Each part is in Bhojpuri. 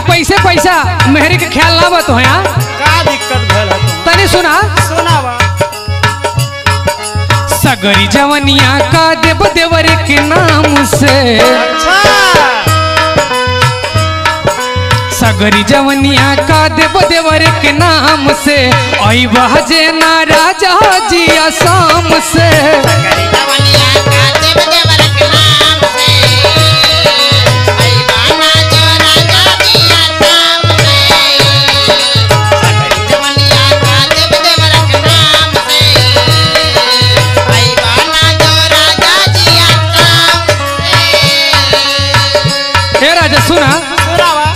पैसे पैसा मेहरी के ख्याल ना बत हो यहाँ का दिक्कत भइल है तुम तनी सुना सुनावा सगरी जवनिया का देव देवर के नाम से अच्छा सगरी जवनिया का देव देवर के नाम से आई बहजे ना राजा जी आसाम से हे राजा सुना सुनावा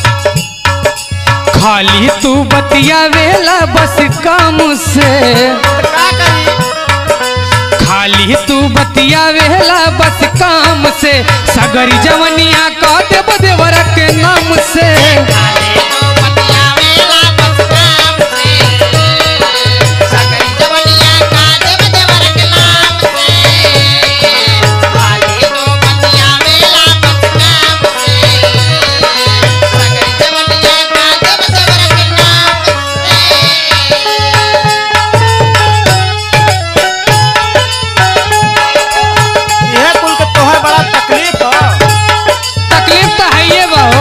खाली तू बतिया वेला बस काम से तो का करी खाली तू बतिया वेला बस काम से सगरी जवनिया का देव देवर के नाम से यह कुल के तोहर बड़ा तकलीफ हो तकलीफ तो है ये बहु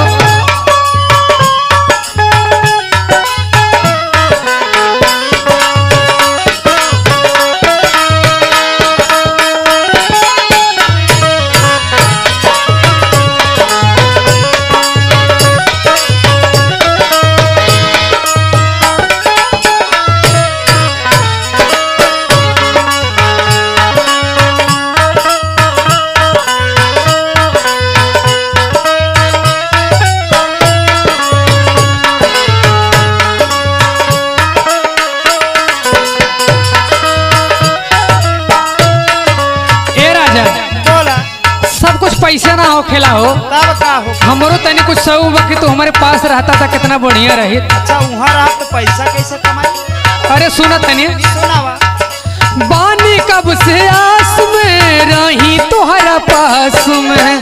ए राजा बोला सब कुछ पैसे ना हो खेला हो तब का हो हमरो तनी कुछ सौ वक्त तो हमारे पास रहता था कितना बढ़िया रही अच्छा वहाँ रहा तो पैसा कैसे कमाई अरे सुना तनी सुनावा बानी कब से आस में रही तोहरा पास में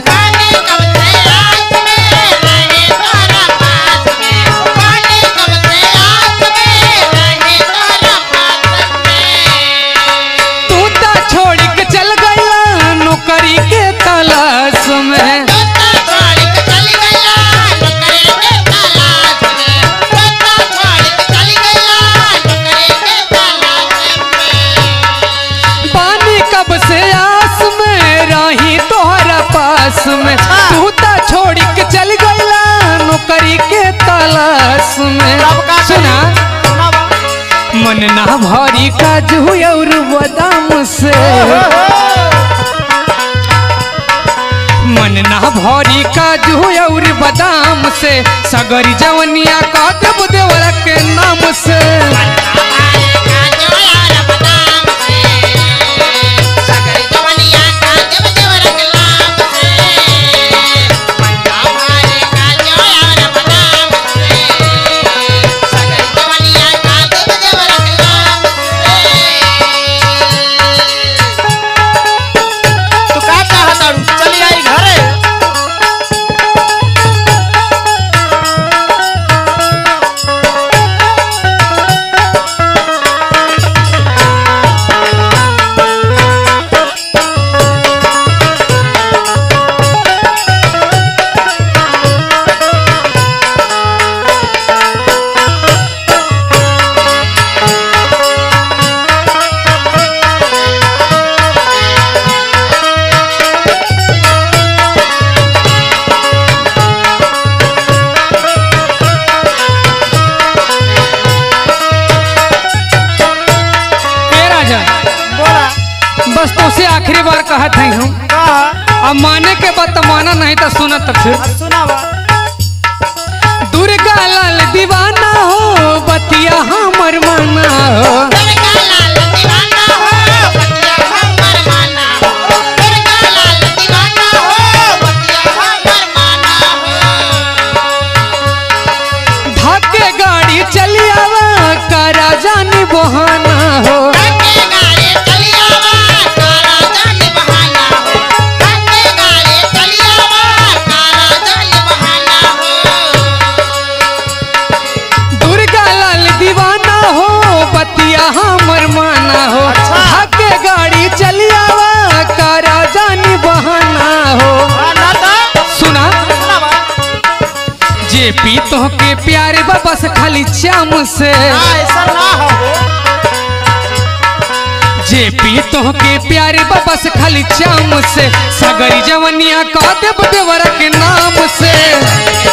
तू ता छोड़ के चल गया नौकरी के तलाश में पानी कब से आस में रही तोहरा पास में तू ता छोड़ के चल गया नौकरी के तलाश में तब का करी? सुना सुनावा मन ना भरी काजू और बादाम से मन ना भरी काजू और बादाम से सगरी जवनिया का देव देवरा के नाम से तू का चाहत तारू चली आई घरे ए राजा बोला बस तो से आखिरी बार कहत है हम कहा अब माने के बाद तो माना नहीं तो सुना तो फिर अब सुनावा दुर्गा लाल दीवाना हो बतिया हमर माना हो धक्के गाड़ी चली आवा करा जानी बहाना हो बाबा से खाली चाम से ना ऐसा ना हो जे पी तो के प्यारे बाबा से खाली चाम से सगरी जवनिया कह देव देवर के नाम से